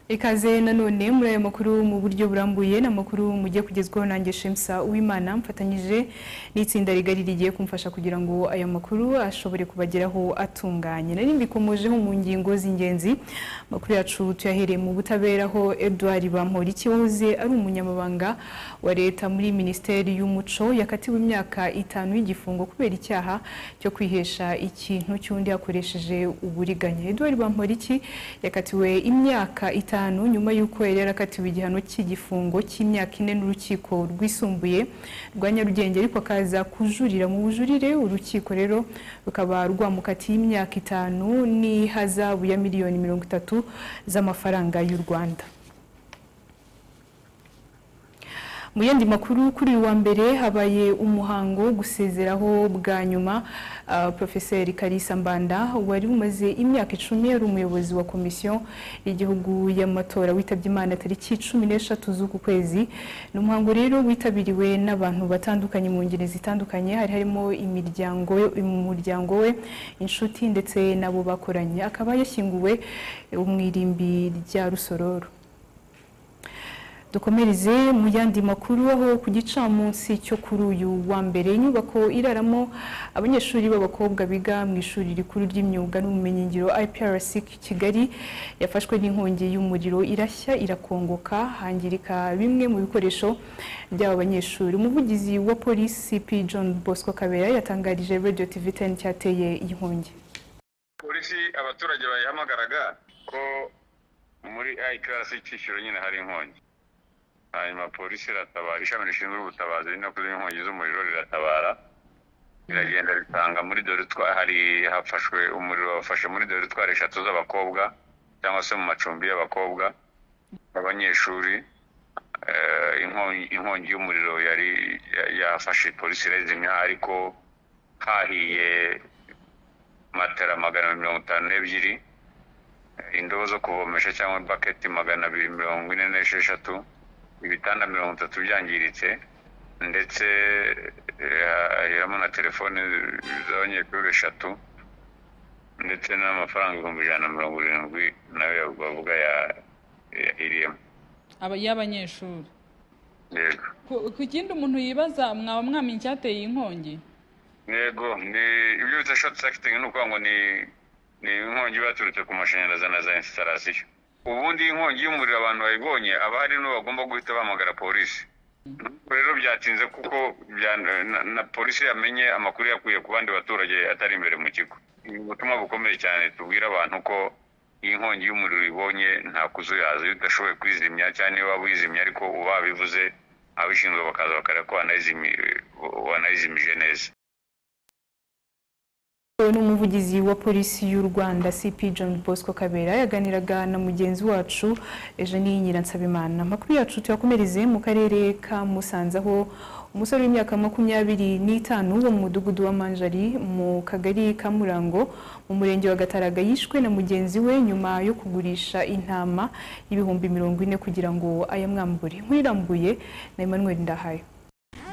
ikaze nanone muri ayo makuru mu buryo burambuye ni amakuru mujye kugezwaho nanjye shemsa uwimana mfatanyije n'itsinda rigari rigiye kumfasha kugira ngo aya makuru ashobore kubageraho atunganye nari mbikomojeho mu ngingo z'ingenzi amakuru yacu tuyahereye mu butabera aho Edouard Bamporiki wahoze ari umunyamabanga wa leta muri minisiteri y'umuco yakatiwe imyaka itanu y'igifungo kubera icyaha cyo kwihesha ikintu cy'undi hakoresheje uburiganya Edouard Bamporiki yakatiwe imyaka itanu nyuma y'uko yari yarakatiwe igihano cy'igifungo cy'imyaka ine n'urukiko rwisumbuye rwa Nyarugenge ariko akaza kujurira mu bujurire urukiko rero rukaba rwamukatiye imyaka itanu n'ihazabu ya miliyoni mirongo itatu z'amafaranga y'u Rwanda mu yandi makuru kuri uyu wa mbere habaye umuhango wo gusezeraho bwa nyuma uh, Profeseri Kalisa Mbanda wari umaze imyaka icumi yari umuyobozi wa komisiyo y'igihugu y'amatora witabye Imana tariki cumi n'eshatu z'uku kwezi ni umuhango rero witabiriwe n'abantu batandukanye mu ngeri zitandukanye hari harimo imiryango umuryango we inshuti ndetse n'abo bakoranye akaba yashyinguwe mu irimbi rya Rusororo dukomereze mu yandi makuru aho ku gicamunsi cyo kuri uyu wa mbere inyubako iraramo abanyeshuri b'abakobwa biga mu ishuri rikuru ry'imyuga n'ubumenyingiro IPRC Kigali yafashwe n'inkongi y'umuriro irashya irakongoka hangirika bimwe mu bikoresho by'aba banyeshuri umuvugizi wa polisi P John Bosco Kabera yatangarije Radio TV 10 cyateye iyi nkongi polisi abaturage bayihamagaraga ko muri ikarasi cy'ishyuro nyine hari inkongi hanyuma polisi iratabara ishami rishinzwe ubutabazi ni nako inkongi z'umuriro riratabara riragenda ritanga muri dore hari hafashwe umuriro wafashe muri dore twari eshatu z'abakobwa cyangwa se mu macumbi y'abakobwa abanyeshuri inkongi y'umuriro yari yafashe polisi irayizimya ariko hahiye matera magana mirongo itanu n'ebyiri indobo zo kuvomesha cyangwa baketi magana abiri mirongo ine n'esheshatu ibitanda mirongo itatu byangiritse ndetse haheramo na telefone z'abanyeshuri eshatu ndetse n'amafaranga ibihumbi ijana na mirongo irindwi nayo bavuga yahiriyemo y'abanyeshuri yego ku kindi umuntu yibaza mwaba mwamenya icyateye iyi nkongi yego ni ibyo bita shoti sakitingi ni ukuvuga ngo ni ni inkongi iba yaturutse ku mashanyarazi na za insitarasiyo ubundi inkongi y'umuriro abantu bayibonye aba hari n'uwo bagomba guhita bahamagara polisi rero byatinze kuko na polisi yamenye amakuru yakuye ku bandi baturage atari imbere mu kigo ni ubutumwa bukomeye cyane tubwira abantu ko iyi nkongi y'umuriro ibonye nta kuzuyaza iyo udashoboye kwizimya cyangwa niba waba uyizimya ariko uba wabivuze abishinzwe bakaza bakareba ko wanayizimije neza n'umuvugizi wa polisi y'u Rwanda CP John Bosco Kabera yaganiraga na mugenzi wacu Eugenie Nyiransabimana amakuru yacu tuyakomereze mu karere ka Musanze aho umusore w'imyaka makumyabiri n'itanu wo mu mudugudu wa Manjari mu kagari ka Murango mu murenge wa Gataraga yishwe na mugenzi we nyuma yo kugurisha intama y'ibihumbi mirongo ine kugira ngo ayamwambure nkurirambuye na Emmanuel Ndahayo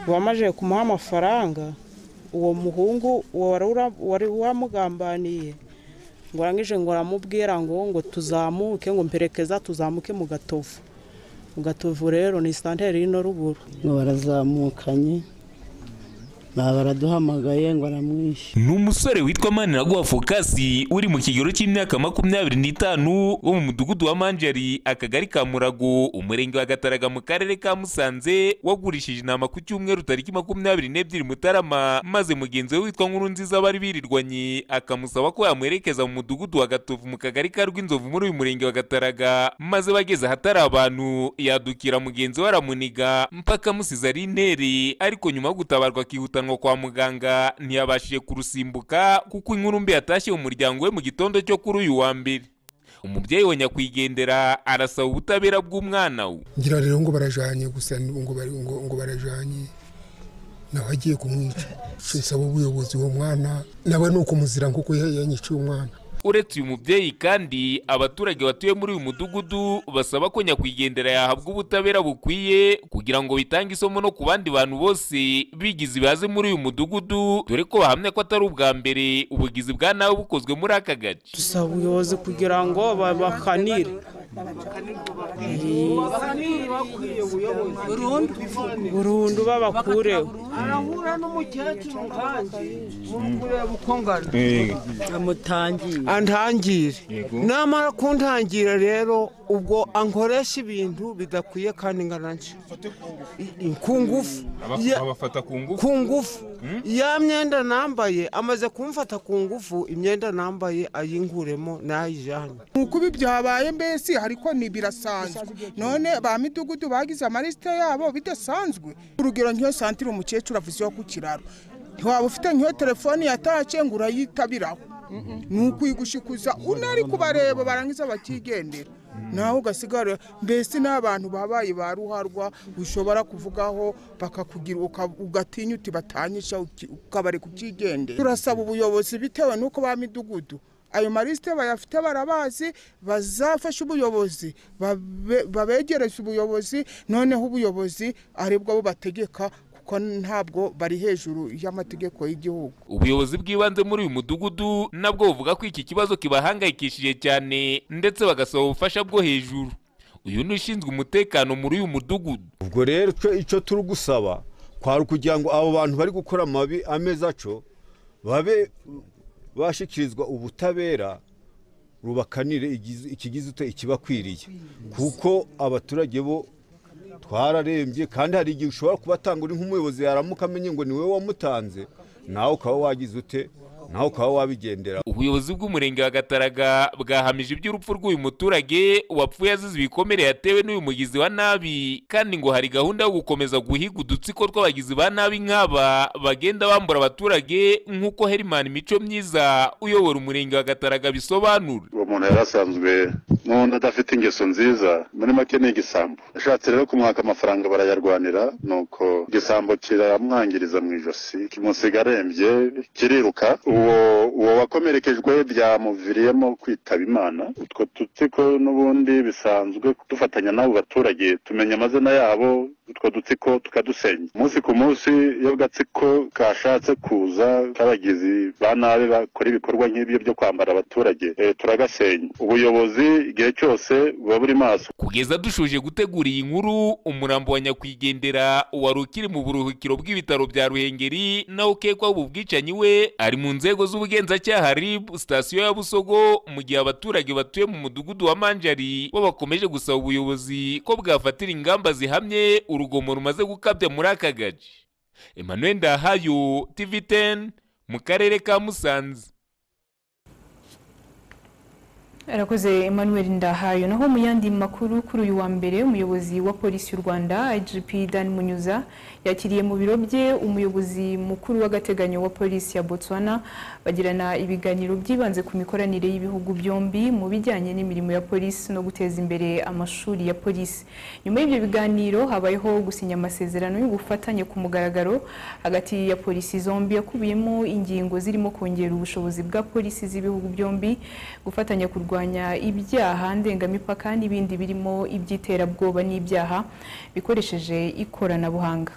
wamaze kumuha amafaranga uwo muhungu wari wamugambaniye ngo arangije ngo aramubwira ngo ngo tuzamuke ngo mperekeza tuzamuke mu gatovu mu gatovu rero ni santere y'ino ruguru ngo barazamukanye baraduhamagaye ngo aramwishe ni umusore witwa maniraguha fokasi uri mu kigero cy'imyaka makumyabiri n'itanu wo mu mudugudu wa manjari akagari ka murago umurenge wa gataraga mu karere ka musanze wagurishije inama ku cyumweru tariki makumyabiri n'ebyiri mutarama maze mugenzi we witwa nkuru nziza bari birirwanye akamusaba ko yamuherekeza mu mudugudu wa gatovu mu kagari ka rw'inzovu muri uyu murenge wa gataraga maze bageze ahatari abantu yadukira mugenzi we aramuniga mpaka amusize ari intere ariko nyuma yo gutabarwa akihuta kujyanwa kwa muganga ntiyabashije kurusimbuka kuko inkuru mbi yatashye umuryango we mu gitondo cyo kuri uyu wa mbere umubyeyi wa nyakwigendera arasaba ubutabera bw'umwana we ngira rero ngo barajanye gusa ngo bari ngo ngo barajanye nawe agiye kumwica nsaba ubuyobozi uwo mwana nawe ni ukumuzira kuko yanyiciye umwana uretse uyu mubyeyi kandi abaturage batuye muri uyu mudugudu basaba ko nyakwigendera yahabwa ubutabera bukwiye kugira ngo bitange isomo no ku bandi bantu bose bigize ibihaze muri uyu mudugudu dore ko bahamya ko atari ubwa mbere ubugizi bwa nawe bukozwe muri aka gace dusaba ubuyobozi kugira ngo bakanire burundu babakureho arahura n'umukecuru kandi muri kureba uko ngana amutangiye antangire namara kuntangira rero ubwo ankoresha ibintu bidakwiye kandi ngana nshya ku ngufu Ya- abafata ku ngufu ku ngufu ya myenda nambaye amaze kumfata ku ngufu imyenda nambaye ayinguremo n'ayijyane kuba ibyo habaye mbese ariko ni birasanzwe none ba midugudu bagize amalisite yabo bidasanzwe urugero nk'iyo santire umukecuru avuzeho ku kiraro ntiwaba ufite nk'iyo telefone yatace ngo urayitabiraho ni ukwigushikuza unari kubareba barangiza bakigendera nawe ugasigara mbese n'abantu babaye ba ruharwa ushobora kuvugaho bakakugira uka- ugatinya uti batanyisha uki- ukabari kukigendera turasaba ubuyobozi bitewe n'uko ba midugudu ayo malisite bayafite barabazi bazafashe ubuyobozi babe- babegereze ubuyobozi noneho ubuyobozi aribwo bubategeka kuko ntabwo bari hejuru y'amategeko y'igihugu ubuyobozi bw'ibanze muri uyu mudugudu nabwo buvuga ko iki kibazo kibahangayikishije cyane ndetse bagasaba ubufasha bwo hejuru uyu ni ushinzwe umutekano muri uyu mudugudu ubwo rero icyo icyo turi gusaba kwari ukugira ngo abo bantu bari gukora amabi ameza aco babe bashyikirizwa ubutabera rubakanire igizi- ikigize ute ikibakwiriye kuko abaturage bo twararembye kandi hari igihe ushobora kubatanga uri nk'umuyobozi yaramuka amenye ngo ni wowe wamutanze nawe ukaba wagize ute nawe ukaba wabigendera ubuyobozi bw'umurenge wa gataraga bwahamije iby'urupfu rw'uyu muturage wapfuye azize ibikomere yatewe n'uyu mugizi wa nabi kandi ngo hari gahunda yo gukomeza guhiga udutsiko tw'abagizi ba nabi nk'aba bagenda bambura abaturage nk'uko herimani mico myiza uyobora umurenge wa gataraga bisobanura uwo muntu yari asanzwe n'undi adafite ingeso nziza muri make ni igisambo yashatse rero kumwaka amafaranga barayarwanira nuko igisambo kiramwangiriza mu ijosi kimusiga arembye kiriruka uwo uwo wakomerekejwe byamuviriyemo kwitaba imana utwo dutsiko n'ubundi bisanzwe dufatanya n'abo baturage tumenya amazina yabo utwo dutsiko tukadusenya umunsi ku munsi iyo agatsiko kashatse kuza k'abagizi ba nabi bakora ibikorwa nk'ibyo byo kwambara abaturage eh, turagasenya ubuyobozi igihe cyose buba buri maso kugeza dushoje gutegura iyi nkuru umurambo wa nyakwigendera wari ukiri mu buruhukiro bw'ibitaro bya ruhengeri nawe ukekwaho ubu bwicanyi we ari mu nzego z'ubugenzacyaha rib sitasiyo ya busogo mu gihe abaturage batuye mu mudugudu wa manjari bo bakomeje gusaba ubuyobozi ko bwafatira ingamba zihamye urugomo rumaze gukabya muri aka gace emmanuel ndahayo tv 10 mu karere ka musanze arakoze emmanuel ndahayo naho mu yandi makuru kuri uyu wa mbere umuyobozi wa polisi y'u rwanda igp dan munyuza yakiriye mu biro bye umuyobozi mukuru w'agateganyo wa polisi ya botswana bagirana ibiganiro byibanze ku mikoranire y'ibihugu byombi mu bijyanye n'imirimo ya polisi no guteza imbere amashuri ya polisi nyuma y'ibyo biganiro habayeho gusinya amasezerano y'ubufatanye ku mugaragaro hagati ya polisi zombi yakubiyemo ingingo zirimo kongera ubushobozi bwa polisi z'ibihugu byombi gufatanya kurwanya ibyaha ndengamipaka n'ibindi birimo iby'iterabwoba n'ibyaha bikoresheje ikoranabuhanga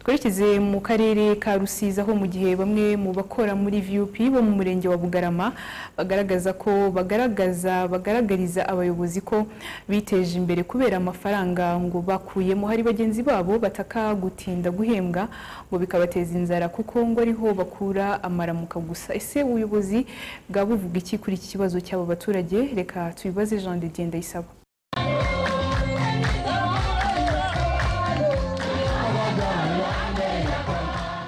twerekeze mu karere ka rusizi aho mu gihe bamwe mu bakora muri vup bo mu murenge wa bugarama bagaragaza ko bagaragaza bagaragariza abayobozi ko biteje imbere kubera amafaranga ngo bakuyemo hari bagenzi babo bataka gutinda guhembwa ngo bikabateza inzara kuko ngo ariho bakura amaramuka gusa ese ubuyobozi bwaba buvuga iki kuri iki kibazo cy'abo baturage reka tubibaze jean de dieu ndayisaba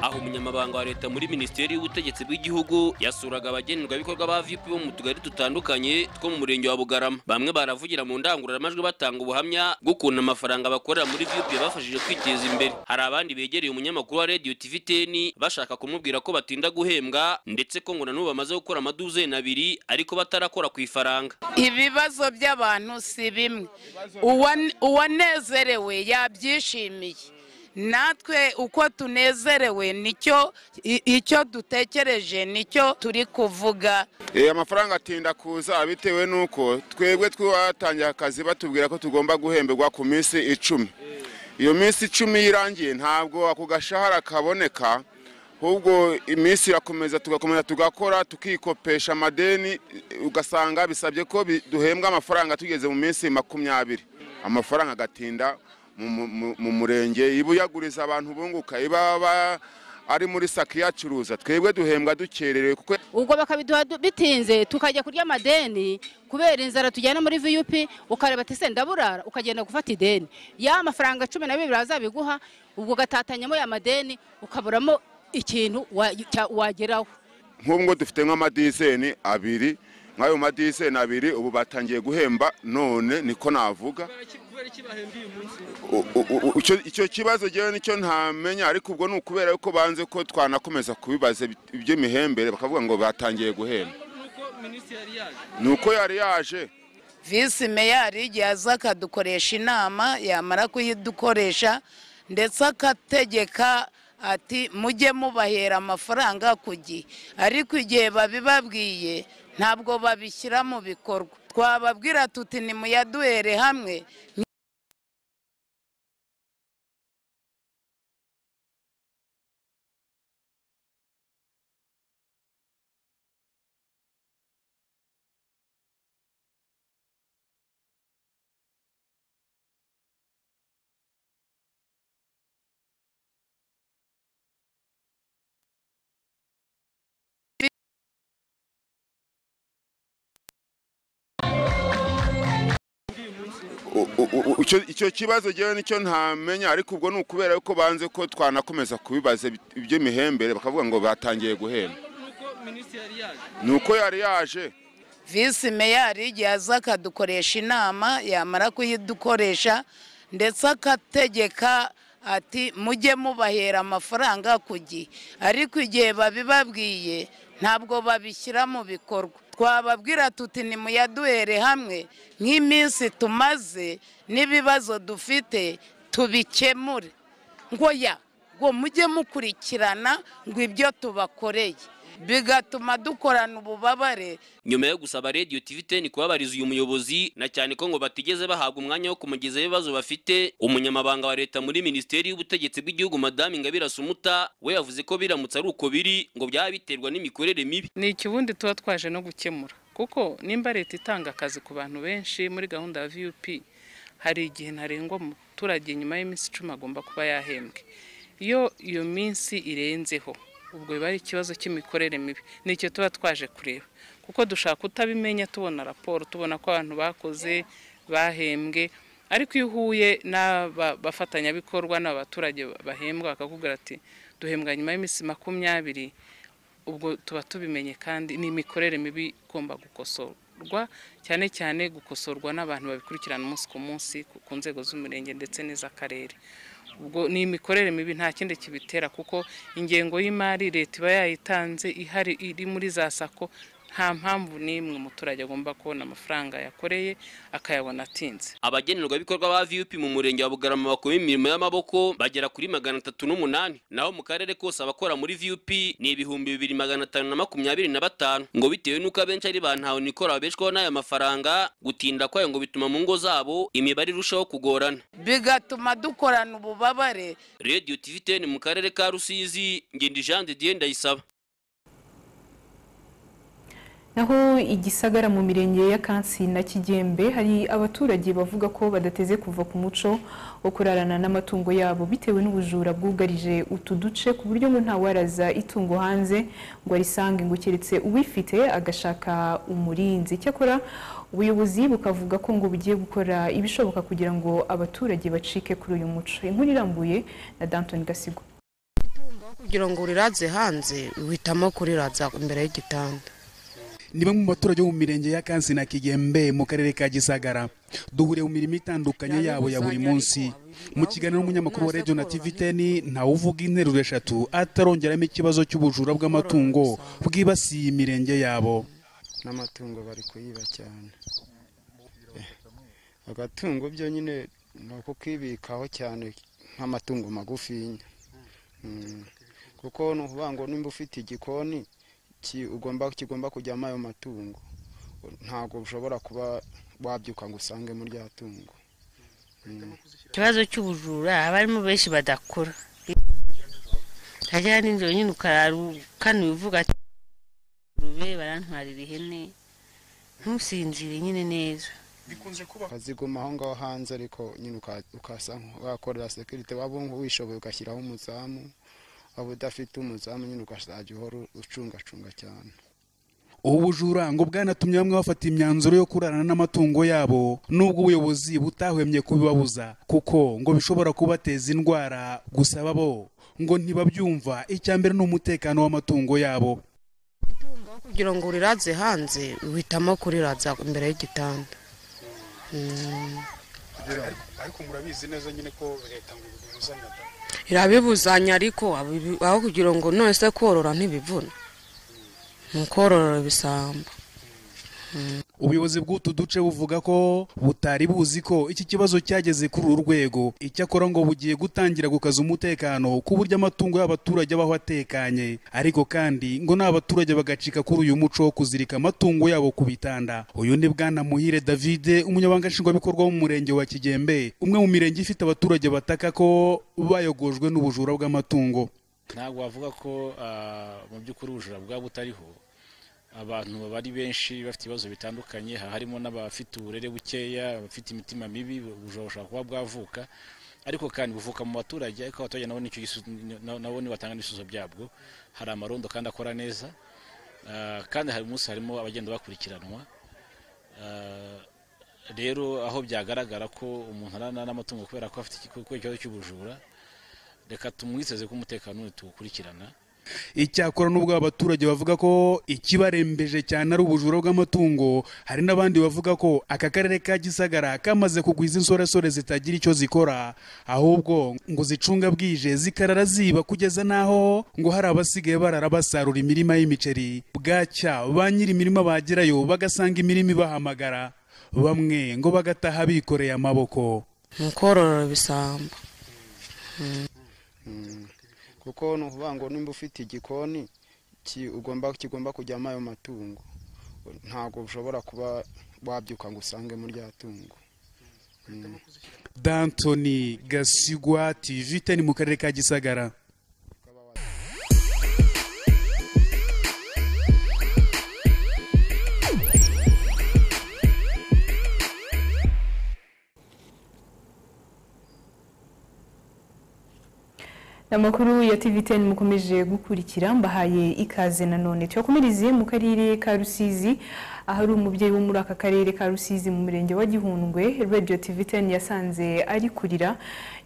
aho umunyamabanga wa leta muri minisiteri y'ubutegetsi bw'igihugu yasuraga abagenerwabikorwa ba vip bo mu tugari dutandukanye two mu murenge wa bugarama bamwe baravugira mu ndangururamajwi batanga ubuhamya bw'ukuntu amafaranga bakorera muri vip yabafashije kwiteza imbere hari abandi begereye umunyamakuru wa radio tv ten bashaka kumubwira ko batinda guhembwa ndetse ko ngo nanubu bamaze gukora amaduzeni abiri ariko batarakora ku ifaranga ibibazo by'abantu si bimwe Uwa- uwanezerewe yabyishimiye natwe uko tunezerewe nicyo i- icyo dutekereje nicyo turi kuvuga amafaranga atinda kuza bitewe n'uko twebwe twatangiye akazi batubwira ko tugomba guhemberwa ku minsi icumi iyo minsi icumi irangiye ntabwo ako gashahara kaboneka ahubwo iminsi irakomeza tugakomeza tugakora tukikopesha amadeni ugasanga bisabye ko bi- duhembwa amafaranga tugeze mu minsi makumyabiri amafaranga agatinda mu- mu- mu murenge iba uyaguriza abantu bunguka iba ba- ari muri saki yacuruza twebwe duhembwa dukererewe kuko ubwo bakabiduha du- bitinze tukajya kurya amadeni kubera inzara tujyana muri viyupi ukareba ati se ndaburara ukagenda gufata ideni ya mafaranga cumi na bibiri bazabiguha ubwo ugatatanyamo ya madeni ukaburamo ikintu wa- cya- wageraho nk'ubu ngo dufite nk'amadizeni abiri nk'ayo madizeni abiri ubu batangiye guhemba none niko navuga U- u- u- icyo- icyo kibazo jyewe nicyo ntamenya ariko ubwo ni ukubera yuko banze ko twanakomeza kubibaza iby'imihembere bakavuga ngo batangiye guhemba ni uko yari yaje visi meyari igihe aza akadukoresha inama yamara kuyidukoresha ndetse akategeka ati mujye mubahera amafaranga ku gihe ariko igihe babibabwiye ntabwo babishyira mu bikorwa twababwira tuti nimuyaduhere hamwe U- u- u- icyo- icyo kibazo jyewe nicyo ntamenya ariko ubwo ni ukubera yuko banze ko twanakomeza kubibaza iby'imihembere bakavuga ngo batangiye guhemba ni uko yari yaje visi meyari igihe aza akadukoresha inama yamara kuyidukoresha ndetse akategeka ati mujye mubahera amafaranga ku gihe ariko igihe babibabwiye ntabwo babishyira mu bikorwa twababwira tuti nimuyaduhere hamwe nk'iminsi tumaze n'ibibazo dufite tubikemure ngo ya ngo mujye mukurikirana ngo ibyo tubakoreye bigatuma dukorana ububabare nyuma yo gusaba radiyo tv ten kubabariza uyu muyobozi na cyane ko ngo batigeze bahabwa umwanya wo kumugezaho ibibazo bafite umunyamabanga wa leta muri minisiteri y'ubutegetsi bw'igihugu madamu ingabire asumuta we yavuze ko biramutse ari uko biri ngo byaba biterwa n'imikorere mibi ni ikibundi tuba twaje no gukemura kuko nimba leta itanga akazi ku bantu benshi muri gahunda ya vup hari igihe ntarengwa umuturage nyuma y'iminsi icumi agomba kuba yahembwe iyo iyo minsi irenzeho ubwo biba ari ikibazo cy'imikorere mibi nicyo tuba twaje kureba kuko dushaka kutabimenya tubona raporo tubona ko abantu bakoze bahembwe ariko iyo uhuye n'abafatanyabikorwa n'abaturage bahembwa bakakubwira ati duhembwa nyuma y'iminsi makumyabiri ubwo tuba tubimenye kandi ni imikorere mibi igomba gukosorwa cyane cyane gukosorwa n'abantu babikurikirana umunsi ku munsi ku- ku nzego z'umurenge ndetse n'iz'akarere ubwo ni imikorere mibi nta kindi kibitera kuko ingengo y'imari leta iba yayitanze ihari iri muri za sako nta mpamvu n'imwe umuturage agomba kubona amafaranga yakoreye akayabona atinze abagenerwabikorwa ba vup mu murenge wa bugarama bakora imirimo y'amaboko bagera kuri magana atatu n'umunani naho mu karere kose abakora muri vup ni ibihumbi bibiri magana atanu na makumyabiri na batanu ngo bitewe n'uko abenshi ari ba ntahonikora babeshwaho n'aya mafaranga gutinda kwayo ngo bituma mu ngo zabo imibare irushaho kugorana bigatuma dukorana ububabare radiyo tv ten mu karere ka rusizi ngenda jean de dieu ndayisaba Naho igisagara mu mirenge ya Kansi na Kigembe hari abaturage bavuga ko badateze kuva ku muco wo kurarana n'amatungo yabo bitewe n'ubujura bwugarije utu duce ku buryo ngo ntawaraza itungo hanze ngo arisange ngo keretse uwifite agashaka umurinzi cyakora ubuyobozi bukavuga ko ngo bugiye gukora ibishoboka kugira ngo abaturage bacike kuri uyu muco inkuru irambuye na Danton Gasigo kugira ngo uriraze hanze uhitamo kuriraza imbere y'igitanda ni bamwe mu baturage bo mu mirenge ya kansi na kigembe mu karere ka gisagara duhuriye mu mirimo itandukanye yabo ya buri munsi mu kiganiro n'umunyamakuru wa radiyo na tiviteni ntawuvuga interuro eshatu atarongeramo ikibazo cy'ubujura bw'amatungo bwibasiye imirenge yabo n'amatungo bari kuyiba cyane agatungo byo nyine ni uko kwibikaho cyane nk'amatungo magufinya Mm. kuko ni ukuvuga ngo nimba ufite igikoni ki- ugomba kigomba kujyamo ayo matungo ntabwo ushobora kuba wabyuka ngo usangemo rya tungo Mm. ikibazo cy'ubujura abarimo benshi badakora hajya n'inzira nyine ukarara ukanuye uvuga ati ngurube barantwarira ihene ntusinzire nyine neza bikunze kuba ukaziguma aho ngaho hanze ariko nyine uka- ukasa wakorera sekirite waba wumva wishoboye ugashyiraho umuzamu waba udafite umuzamu nyine ukazajya uhora ucungacunga cyane ubu bujura ngo bwanatumye bamwe bafata imyanzuro yo kurarana n'amatungo yabo nubwo ubuyobozi butahwemye kubibabuza kuko ngo bishobora kubateza indwara gusa bo ngo ntibabyumva icya mbere ni umutekano w'amatungo yabo kugira ngo uriraze hanze uhitamo kuriraza imbere y'igitanda Mm. ariko murabizi neza nyine ko leta ngo ibibuzanya da irabibuzanya ariko abibi- aho kugira ngo none se korora ntibivuna ni ukorora ibisambo ubuyobozi bw'utu duce buvuga ko butari buzi ko iki kibazo cyageze kuri uru rwego icyakora ngo bugiye gutangira gukaza umutekano ku buryo amatungo y'abaturage abaho atekanye ariko kandi ngo n'abaturage bagacika kuri uyu muco wo kuzirika amatungo yabo ku bitanda uyu ni bwana muhire david umunyabanga nshingwabikorwa w'umurenge wa kigembe umwe mu mirenge ifite abaturage bataka ko bayogojwe n'ubujura bw'amatungo ntabwo wavuga ko ah, mu by'ukuri ubujura bwaba butariho abantu baba ari benshi bafite ibibazo bitandukanye ha- harimo n'abafite uburere bukeya abafite imitima mibi ubujura bushobora kuba bwavuka ariko kandi buvuka mu baturage ariko abaturage nabo nicyo gisu- na- nabo ni batanga n'ibisubizo byabwo hari amarondo kandi akora neza ah, kandi hari umunsi harimo abagenda bakurikiranwa Ah, rero aho byagaragara ko umuntu arana n'amatungo kubera ko afite iki- kubera ikibazo cy'ubujura reka tumwizeze ko umutekano we tuwukurikirana icyakora n'ubwo aba baturage bavuga ko ikibarembeje cyane ari ubujura bw'amatungo hari n'abandi bavuga ko aka karere ka gisagara kamaze kugwiza insoresore zitagira icyo zikora ahubwo ngo zicunga bwije zikarara ziba kugeza n'aho ngo hari abasigaye barara basarura imirima y'imiceri bwacya ba nyiri imirima bagerayo bagasanga imirima ibahamagara bamwe ngo bagataha bikoreye amaboko ni ukorora ibisambo Mm. kuko ni ukuvuga ngo nimba ufite igikoni ki- ugomba kigomba kujyamo ayo matungo ntabwo ushobora kuba wabyuka ngo usangemo rya tungo Mm. dantoni gasigwa tivite ni mu karere ka gisagara amakuru ya TVTN mukomeje gukurikira mbahaye ikaze nanone tuyakomereze mu karere ka Rusizi ahari umubyeyi wo muri aka karere ka Rusizi mu murenge wa Gihundwe Radio TVTN yasanze ari kurira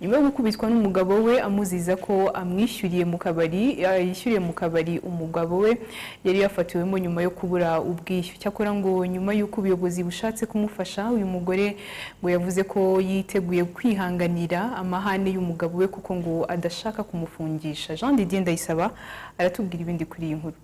nyuma yo gukubitwa n'umugabo we amuziza ko amwishyuriye mu kabari eh, yishyuriye mu kabari umugabo we yari yafatiwemo nyuma yo kubura ubwishyu cyakora ngo nyuma y'uko ubuyobozi bushatse kumufasha uyu mugore ngo yavuze ko yiteguye kwihanganira amahane y'umugabo we kuko ngo adashaka kumufungisha Jean Didier Ndayisaba aratubwira ibindi kuri iyi nkuru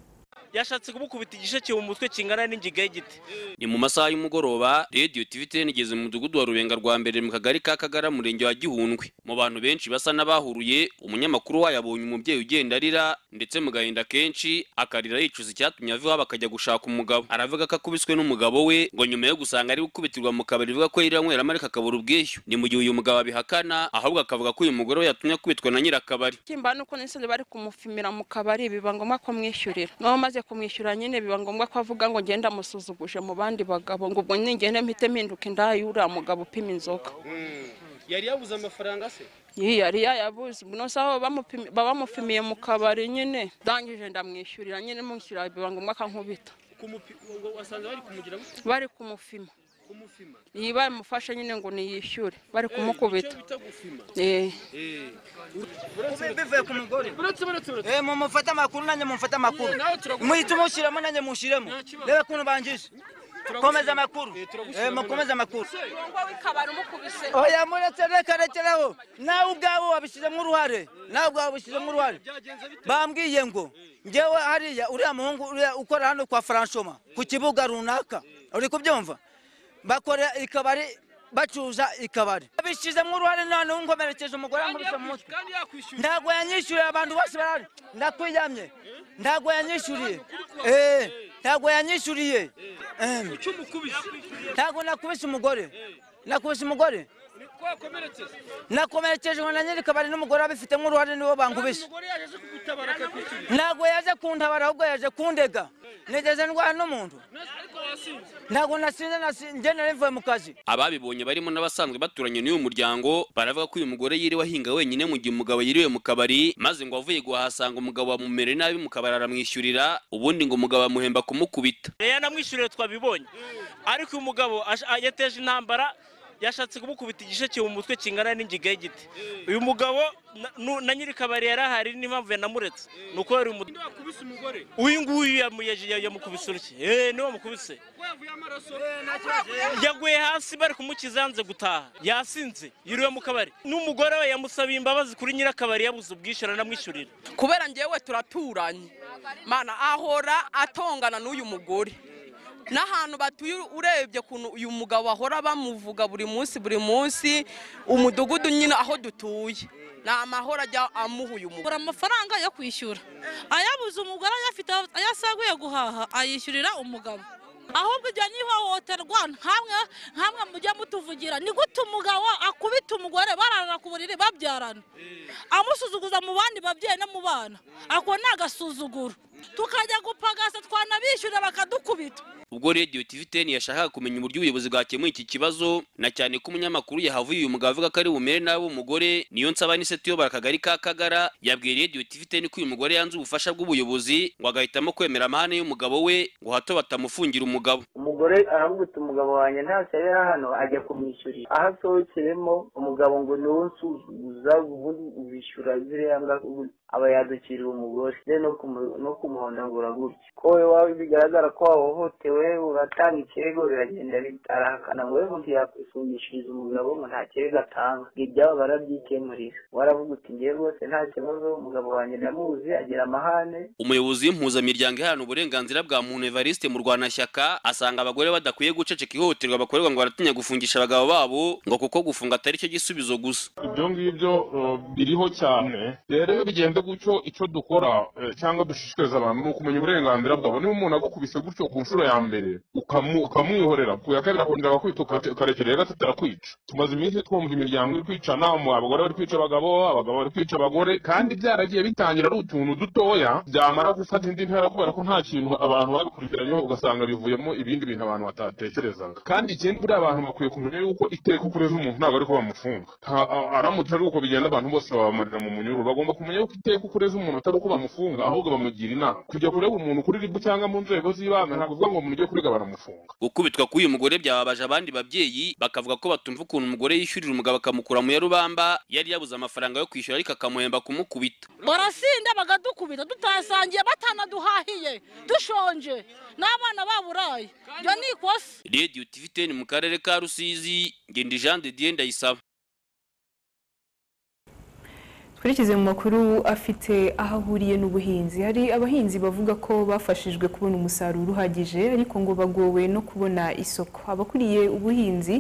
yashatse kumukubita igisheke mu mutwe kingana n'ingiga y'igiti ni mu masaha y'umugoroba radiyo tiviteni igeze mu mudugudu wa rubenga rwa mbere mu kagari ka kagara murenge wa gihundwe mu bantu benshi basa n'abahuruye umunyamakuru wayo abonye umubyeyi ugenda arira ndetse mu gahinda kenshi akarira yicuza icyatumye ava iwabo akajya gushaka umugabo aravuga ko akubiswe n'umugabo we ngo nyuma yo gusanga ari gukubitirwa mu kabari bivuga ko yiriranywera ariko akabura ubwishyu ni mu gihe uyu mugabo abihakana ahubwo akavuga ko uyu mugore we yatumye akubitwa na nyirakabari kimba nuko nisanzwe bari kumufimira mu kabari biba ngombwa ko mwishyurira n'uwo maze kumwishyura nyine biba ngombwa ko avuga ngo ngenda amusuzuguje mu bandi bagabo ngo ubwo ningende mpite mpinduka indaya uriya mugabo upima inzoga yari yabuze amafaranga se iyi yari yayabuze nose aho bamupimi- babamufimiye mu kabari nyine ndangije ndamwishyurira nyine mwishyura biba ngombwa akankubita Kumupi- wa- wasanze bari kumugira gute? bari kumufima kumufima iyi bamufashe nyine ngo niyishyure bari Eh, kumukubita icyo bita gufima Eh. Eh. bivuye ku mugore Eh, mumufate amakuru nanjye mumufate amakuru muhita umushyiramo nanjye mushyiremo reba ukuntu bangije komeza amakuru Eh, mukomeze amakuru oya muretse reka rekeraho nawe ubwawe wabishyizemo uruhare nawe ubwawe wabishyizemo uruhare bambwiye ngo ngewe hariya uriya muhungu uriya ukora hano kwa faranshoma ku kibuga runaka uri kubyumva bakora ikabari bacuza ikabari abishizemo uruhare nta n'umwe nkomerekeje umugore ankubise mu mutwe ntabwo yanyishyuriye abantu bose barahari ndakwiyamye ntabwo yanyishyuriye Eh, ntabwo yanyishyuriye Eh, ntabwo nakubise umugore nakubise umugore nakomerekeje ngo na nyirikabari n'umugore babifitemo uruhare nibo bankubise ntabwo yaje kuntabara ahubwo yaje kundega nigeze ndwara n'umuntu ntabwo nasinze nasi- njye nari mvuye mu kazi ababibonye barimo n'abasanzwe baturanye n'uyu muryango baravuga ko uyu mugore yiriwe ahinga wenyine mu gihe umugabo yiriwe mu kabari maze ngo avuye guhasanga umugabo wamumereye nabi mu kabari aramwishyurira ubundi ngo umugabo amuhemba kumukubita yanamwishyuriye twabibonye ariko uyu mugabo ash- a- yateje intambara yashatse kumukubita igisheke mu mutwe kingana n'ingiga y'igiti uyu mugabo na- nu- na nyirikabari yari ahari n'impamvu yanamuretse ni uko yari umu- uyu nguyu yamu- yaje- ya- yamukubise uruke eee niwe wamukubise yaguye hasi bari kumukiza yanze gutaha yasinze yiriwe mu kabari n'umugore we yamusabiye imbabazi kuri nyirakabari yabuze ubwishyura anamwishyurira kubera njyewe turaturanye mana ahora atongana n'uyu mugore n'ahantu batuye urebye ukuntu uyu mugabo ahora bamuvuga buri munsi buri munsi umudugudu nyine aho dutuye ni amahoro ajya amuha uyu mugore amafaranga yo kwishyura ayabuze umugore ayafite ayasaguye guhaha ayishyurira umugabo ahubwo ibyo ni ihohoterwa nkamwe nkamwe mujya mutuvugira ni gute umugabo akubita umugore bararana ku buriri babyarana amusuzuguza mu bandi babyeyi no mu bana ako ni agasuzuguro tukajya gupagasa twanabishyura bakadukubita ubwo radiyo tv teni yashakaga kumenya uburyo ubuyobozi bwakemuye iki kibazo na cyane ko umunyamakuru yahavuye uyu mugabo avuga ko ari bumere nabi umugore niyo nsaba n'iseti uyobora akagari ka kagara yabwiye radiyo tv teni ko uyu mugore yanze ubufasha bw'ubuyobozi ngo agahitamo kwemera amahane y'umugabo we ngo hato batamufungira umugabo umugore aramwita umugabo wanjye ntacyo yari hano ajya kumwishyurira aho asohokeremo umugabo ngo niwe unsuzuguza ubundi ubishyura ziriya ngaruka ubundi aba yadukiriye umugore ndetse no kumu- no kumuhondagura gutya ko wowe waba bigaragara ko wahohotewe uratanga ikirego biragenda bitarahakana ngo wowe ubundi yakwifungishiriza umugabo ngo nta kirego atanga ngo ibyabo barabyikemurira waravuga uti ngewe rwose nta kibazo umugabo wanjye ndamuzi agira amahane umuyobozi w'impuzamiryango iharanira uburenganzira bwa muntu evariste mu rwanashyaka asanga abagore badakwiye guceceka ihohoterwa bakorerwa ngo baratinya gufungisha abagabo babo ngo kuko gufunga atari cyo gisubizo gusa ibyo ngibyo uh, biriho cyane rero iyo bigenze gutyo icyo dukora eh, cyangwa dushishikariza abantu ni ukumenya uburenganzira bwabo niba umuntu agukubise gutyo ku nshuro ya mbere ukamu- ukamwihorera ku ya kabiri akongera akakwica ukate- ukarekera rero atarakwica tumaze iminsi twumva imiryango iri kwicana mu abagore bari kwica abagabo abagabo bari kwica abagore kandi byaragiye bitangira ari utuntu dutoya byamara gufata indi ntera kubera ko nta kintu abantu babikurikiranyeho ugasanga bivuyemo ibindi bintu abantu batatekerezaga kandi ikindi buriya abantu bakwiye kumenya yuko iteka uko ureze umuntu ntabwo ari ko bamufunga Ha- a- aramutse ari uko bigenda abantu bose babamarira mu munyururu bagomba kumenya yuko iteka uko ureze umuntu atari uko bamufunga ahubwo bamugira inama kujya kureba umuntu kuri ribu cyangwa mu nzego z'ibanze ntabwo uvuga ngo mujye kuriga baramufunga gukubitwa k'uyu mugore byababaje abandi babyeyi bakavuga ko batumva ukuntu umugore yishyurira umugabo akamukura mu ya rubamba yari yabuze amafaranga yo kwishyura ariko akamuhemba kumukubita barasinda bakadukubita tutasangiye batanaduhahiye dushonje n'abana baburaye ibyo ni ikosa radiyo tv teni mu karere ka rusizi ngenda jean de dieu ndayisaba twerekeze mu makuru afite aho ahuriye n'ubuhinzi hari abahinzi bavuga ko bafashijwe kubona umusaruro uhagije ariko ngo bagowe no kubona isoko abakuriye ubuhinzi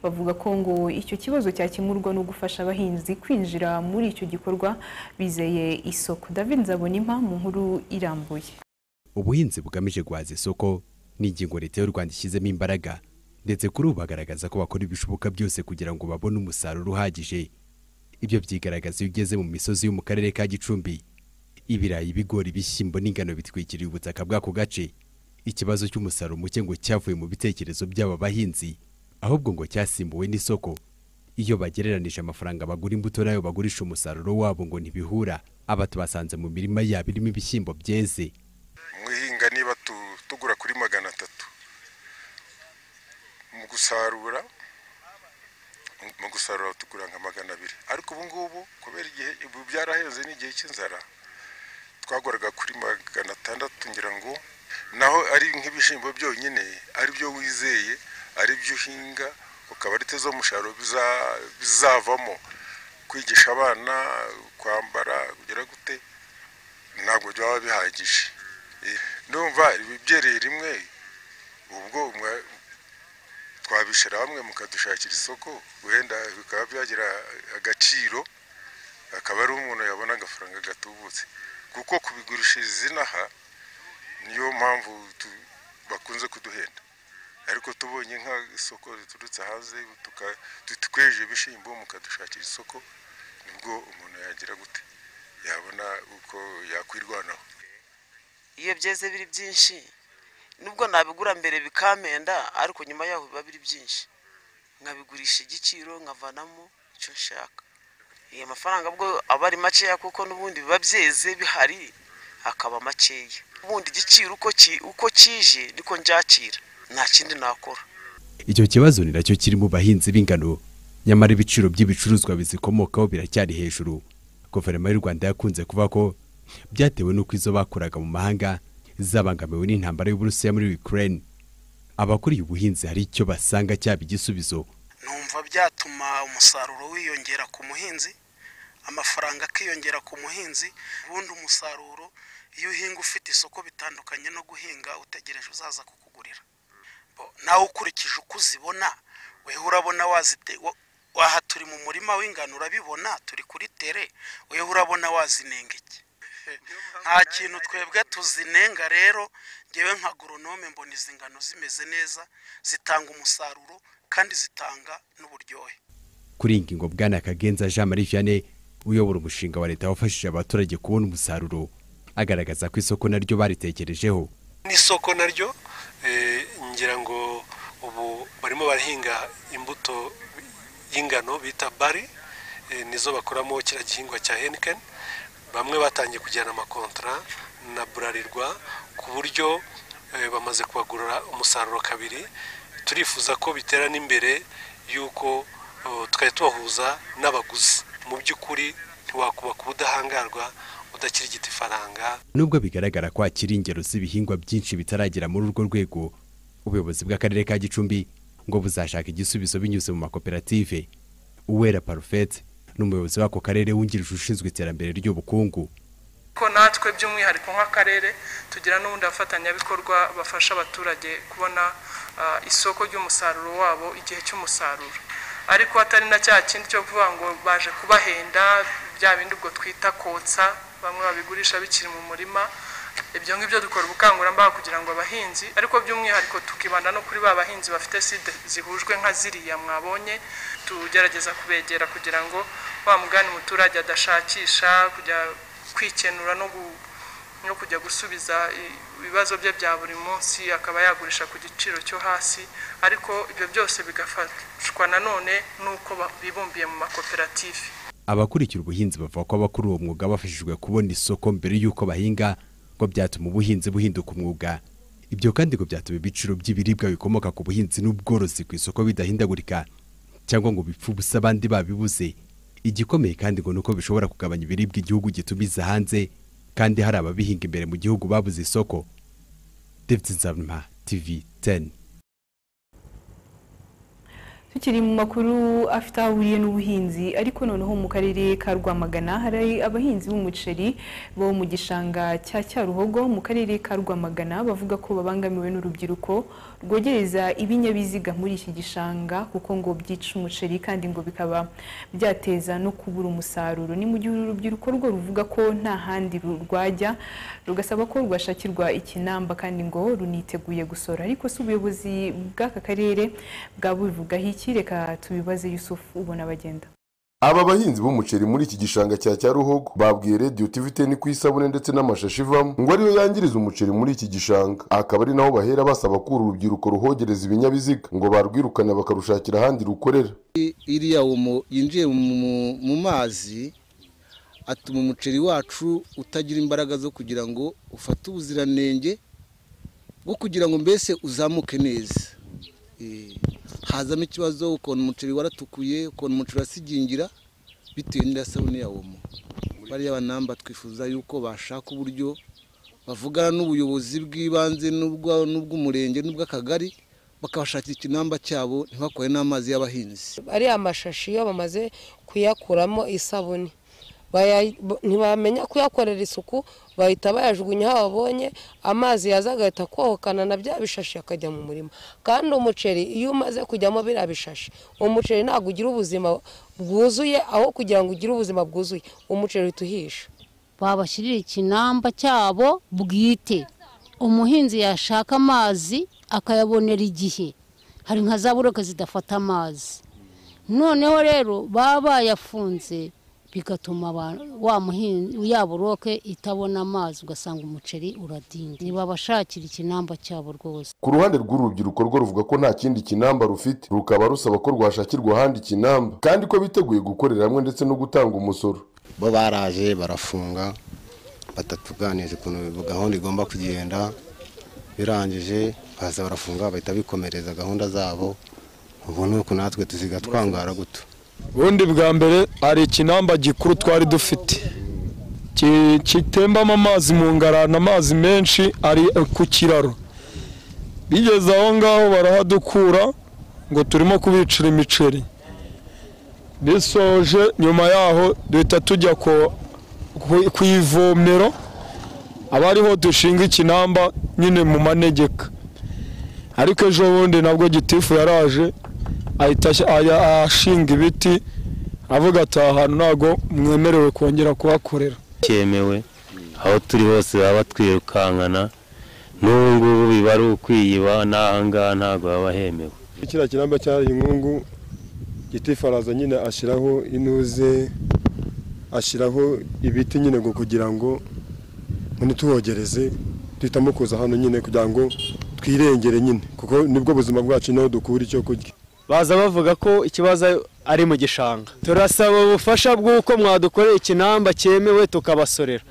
bavuga ko ngo icyo kibazo cyakemurwa no gufasha abahinzi kwinjira muri icyo gikorwa bizeye isoko david nzabonimpa mu nkuru irambuye ubuhinzi bugamije guhaza isoko ni ingingo leta y'u rwanda ishyizemo imbaraga ndetse kuri ubu bagaragaza ko bakora ibishoboka byose kugira ngo babone umusaruro uhagije ibyo byigaragaza iyo ugeze mu misozi yo mu karere ka gicumbi ibirayi ibigori ibishyimbo n'ingano bitwikiriye ubutaka bw'ako gace ikibazo cy'umusaruro muke ngo cyavuye mu bitekerezo by'aba bahinzi ahubwo ngo cyasimbuwe n'isoko iyo bagereranije amafaranga bagura imbuto n'ayo bagurisha umusaruro wabo ngo ntibihura aba tubasanze mu mirima yabo irimo ibishyimbo byeze mwihinga niba tu- tugura kuri magana atatu mu gusarura mu gusarura tugura nka magana abiri ariko ubu ngubu kubera igihe ubu byaraheze n'igihe cy'inzara twaguraga kuri magana atandatu ngira ngo naho ari nk'ibishyimbo byonyine ari byo wizeye ari byo uhinga ukaba ari zo musaruro biza- bizavamo kwigisha abana kwambara kugera gute ntabwo byaba bihagije Eh, ndumva ibi byereye rimwe ubwo mwa- twa mwabishira hamwe mukadushakira isoko wenda bikaba byagira agaciro akaba ari umuntu yabona agafaranga gatubutse kuko kubigurishiriza inaha niyo mpamvu tu- bakunze kuduhenda ariko tubonye nk'isoko riturutse hanze tuka- tu- tukweje ibishyimbo mukadushakira isoko nibwo umuntu yagira gute yabona uko yakwirwanaho iyo byeze biri byinshi nubwo nabigura mbere bikamenda ariko nyuma yaho biba biri byinshi nkabigurisha igiciro nkavanamo icyo nshaka iyo mafaranga bwo aba ari makeya kuko n'ubundi biba byeze bihari akaba makeya ubundi igiciro uko ki- uko kije niko njakira nta kindi nakora Icyo kibazo ni nacyo kiri mu bahinzi b'ingano nyamara ibiciro by'ibicuruzwa bizikomokaho biracyari hejuru. Guverinoma y'u Rwanda yakunze kuvuga ko byatewe n'uko izo bakuraga mu mahanga zabangamiwe n'intambara y'Uburusiya muri Ukraine. Abakuriye ubuhinzi hari icyo basanga cyaba igisubizo. numva byatuma umusaruro wiyongera ku muhinzi amafaranga akiyongera ku muhinzi ubundi umusaruro iyo uhinga ufite isoko bitandukanye no guhinga utegereje uzaza kukugurira Bo, nawe ukurikije uko uzibona weho urabona wazite wa- aha turi mu murima w'ingano urabibona turi kuri tere weho urabona wazinenga iki nta kintu twebwe tuzinenga rero ngewe nka goronome mbona izi ngano zimeze neza zitanga umusaruro kandi zitanga n'uburyohe Kuri iyi ngingo Bwana Kagenza Jean Marie Vianney uyobora umushinga wa leta wafashije abaturage kubona umusaruro agaragaza ko isoko naryo baritekerejeho. n'isoko naryo eh, ngira ngo ubu barimo barahinga imbuto y'ingano bita bari eh, nizo bakoramo kiriya gihingwa cya henikeni bamwe batangiye kujyana amakontara na burarirwa ku buryo eh, bamaze kubagurira umusaruro kabiri turifuza ko bitera n'imbere y'uko eh, tukajya tubahuza n'abaguzi mu by'ukuri ntiwakubaka ubudahangarwa udakirigita ifaranga Nubwo bigaragara ko hakiri ingero z'ibihingwa byinshi bitaragera muri urwo rwego, ubuyobozi bw'akarere ka Gicumbi ngo buzashaka igisubizo binyuze mu makoperative. Uwera Parfait ni umuyobozi w'ako karere wungirije ushinzwe iterambere ry'ubukungu. ko natwe by'umwihariko nk'akarere tugira n'ubundi abafatanyabikorwa bafasha abaturage kubona ah, isoko ry'umusaruro wabo igihe cy'umusaruro ariko hatari na cya kindi cyo kuvuga ngo baje kubahenda bya bindi ubwo twita kotsa bamwe babigurisha bikiri mu murima ibyo ngibyo dukora ubukangurambaga kugira ngo abahinzi ariko by'umwihariko tukibanda no kuri ba bahinzi bafite sida zihujwe nka ziriya mwabonye tugerageza kubegera kugira ngo wa mugani umuturage adashakisha kujya kwikenura no gu- no kujya gusubiza i- ibibazo bye bya buri munsi akaba yagurisha ku giciro cyo hasi ariko ibyo byose bigafashwa nanone n'uko ba- bibumbiye mu makoperative Abakurikira ubuhinzi bavuga ko abakora uwo mwuga bafashijwe kubona isoko mbere y'uko bahinga ngo byatuma ubuhinzi buhinduka umwuga. Ibyo kandi ngo byatuma ibiciro by'ibiribwa bikomoka ku buhinzi n'ubworozi ku isoko bidahindagurika cyangwa ngo bipfe ubusa abandi babibuze. Igikomeye kandi ngo nuko bishobora kugabanya ibiribwa igihugu gitumiza hanze kandi hari ababihinga imbere mu gihugu babuze isoko. David Nzabima, TV 10. tukiri mu makuru afite aho ahuriye n'ubuhinzi ariko noneho mu karere ka rwamagana hari abahinzi b'umuceri bo mu gishanga cya cyaruhogo mu karere ka rwamagana bavuga ko babangamiwe n'urubyiruko rwogereza ibinyabiziga muri iki gishanga kuko ngo byica umuceri kandi ngo bikaba byateza no kubura umusaruro ni mu gihe uru rubyiruko rwo ruvuga ko nta handi ru- rwajya rugasaba ko rwashakirwa ikinamba kandi ngo runiteguye gusora ariko si ubuyobozi bw'aka karere bwabubivugaho iki reka tubibaze yusufu ubona bagenda Aba bahinzi b'umuceri muri iki gishanga cya Cyaruhogo babwiye Radio TV ni ku isabune ndetse n'amashashi ivamo ngo ariyo yangiriza umuceri muri iki gishanga akaba ari naho bahera basaba ko uru rubyiruko ruhogereza ibinyabiziga ngo barwirukana bakarushakira ahandi rukorera I- iriya omo yinjiye mu- mu- mu mazi atuma umuceri wacu utagira imbaraga zo kugira ngo ufate ubuziranenge bwo kugira ngo mbese uzamuke neza Eh, hazamo ikibazo ukuntu umuceri waratukuye ukuntu umuceri urasigingira bitewe n'iriya sabune ya omo bariya banamba twifuza yuko bashaka uburyo bavugana n'ubuyobozi bw'ibanze n'ubwa- n'ubw'umurenge n'ubw'akagari bakabashakira ikinamba cyabo ntibakore n'amazi y'abahinzi ariya mashashi iyo bamaze kuyakuramo isabune baya- bo- ntibamenya kuyakorera isuku bahita bayajugunya aho babonye amazi yaza agahita akohokana na bya bishashi akajya mu murima kandi umuceri iyo umaze kujyamo biriya bishashi umuceri ntabwo ugira ubuzima bwuzuye aho kugira ngo ugire ubuzima bwuzuye umuceri uhita uhisha babashyirire ikinamba cyabo bwite umuhinzi yashaka amazi akayabonera igihe hari nka za buroke zidafata amazi noneho rero baba bayafunze bigatuma aba- wa muhinzi ya buroke itabona amazi ugasanga umuceri uradinda ntibabashakira ikinamba cyabo rwose ku ruhande rw'urubyiruko rwo ruvuga ko nta kindi kinamba rufite rukaba rusaba ko rwashakirwa ahandi kinamba kandi ko biteguye gukorera hamwe ndetse no gutanga umusoro bo baraje barafunga batatuganije ukuntu gahunda igomba kugenda birangije baza barafunga bahita bikomereza gahunda zabo ubu ni uku natwe tuziga twangara guto ubundi bwa mbere hari ikinamba gikuru twari dufite Ki- kitembamo amazi mu ngarani amazi menshi ari ku kiraro bigeze aho ngaho barahadukura ngo turimo kubicira imiceri bisoje nyuma yaho duhita tujya ku- ku- ku ivomero aba ariho dushinga ikinamba nyine mu manegeka ariko ejo bundi nabwo gitifu yaraje ahita ash- aya- ashinga ibiti avuga ati aha hantu ntabwo mwemerewe kongera kuhakorera cyemewe aho turi hose baba batwirukankana n'ubu ngubu biba ari ukwiyiba n'aha ngaha ntabwo baba hemewe kiriya kinamba cyari inkungu gitifu araza nyine ashyiraho intuze ashyiraho ibiti nyine ngo kugira ngo ntituhogereze duhitamo kuza hano nyine kugira ngo twirengere nyine kuko nibwo buzima bwacu naho dukura icyo kurya baza bavuga ko ikibazo ari mu gishanga turasaba ubufasha bw'uko mwadukorera ikinamba cyemewe tukabasorera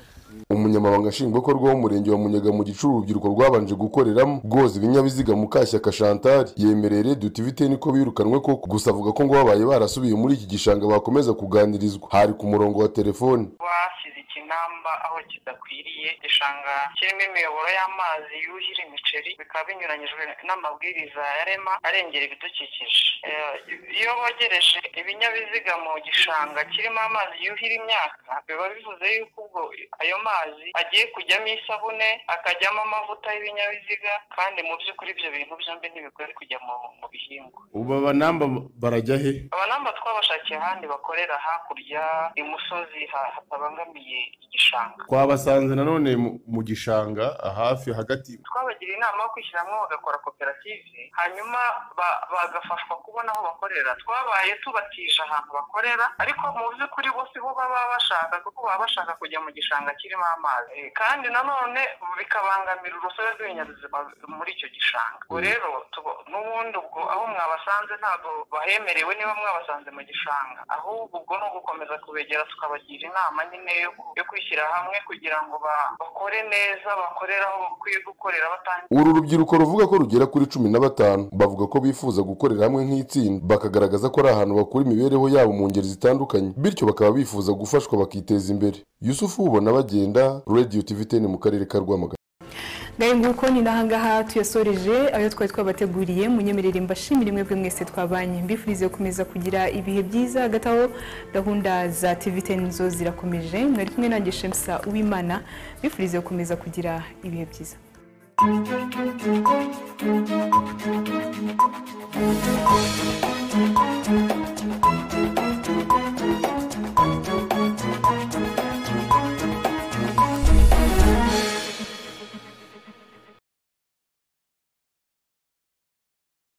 umunyamabanga nshingwabikorwa w'umurenge wa munyaga mu gicu urubyiruko rwabanje gukoreramo rwoza ibinyabiziga mukashyaka shantari yemereye rediyo tiviteni ko birukanwe koko gusa avuga ko ngo babaye barasubiye muri iki gishanga bakomeza kuganirizwa hari ku murongo wa telefoni bashyize ikinamba aho kidakwiriye igishanga kirimo imiyoboro y'amazi yuhira imiceri bikaba binyuranyijwe n'amabwiriza ya rema arengera ibidukikije Eh, iyo bogereje ibinyabiziga mu gishanga kirimo amazi yuhira imyaka biba bivuze yuko ubwo ayo mazi agiye kujyamo isabune akajyamo amavuta y'ibinyabiziga kandi mu by'ukuri ibyo bintu byombi ntibikwiye kujya mu mu bihingwa ubu abanamba barajya he abanamba twabashakiye ahandi bakorera hakurya imusozi ha- hatabangamiye igishanga twabasanze nanone mu- mu gishanga hafi hagati twabagiriye inama yo kwishyiramo bagakora koperative hanyuma ba- bagafashwa kubona aho bakorera twabaye tubatije ahantu bakorera ariko mu by'ukuri bo siho baba bashaka kuko baba bashaka kujya mu gishanga kirimo amazi Eh, kandi nanone bikabangamira urusobe rw'ibinyabuzima muri icyo gishanga ubwo rero tubo- n'ubundi ubwo aho mwabasanze ntabwo bahemerewe niba mwabasanze mu gishanga ahubwo ubwo ni ugukomeza kubegera tukabagira inama nyine yo yo kwishyira hamwe kugira ngo ba- bakore neza bakorere aho bakwiye gukorera batanga uru rubyiruko ruvuga ko rugera kuri cumi na batanu bavuga ko bifuza gukorera hamwe nk'itsinda bakagaragaza ko ari ahantu bakura imibereho yabo mu ngeri zitandukanye bityo bakaba bifuza gufashwa bakiteza imbere yusufu ubona bagenda rediyo tiviteni mu karere ka rwamagana ngahe nguko ni nahangaha tuyasoreje ayo twari twabateguriye munyemerere mbashimire mwebwe mwese twabanye mbifurize gukomeza kugira ibihe byiza hagati aho gahunda za tivite nizo zirakomeje mwari kumwe nanjye shemusa uwimana mbifurize gukomeza kugira ibihe byiza Thank you.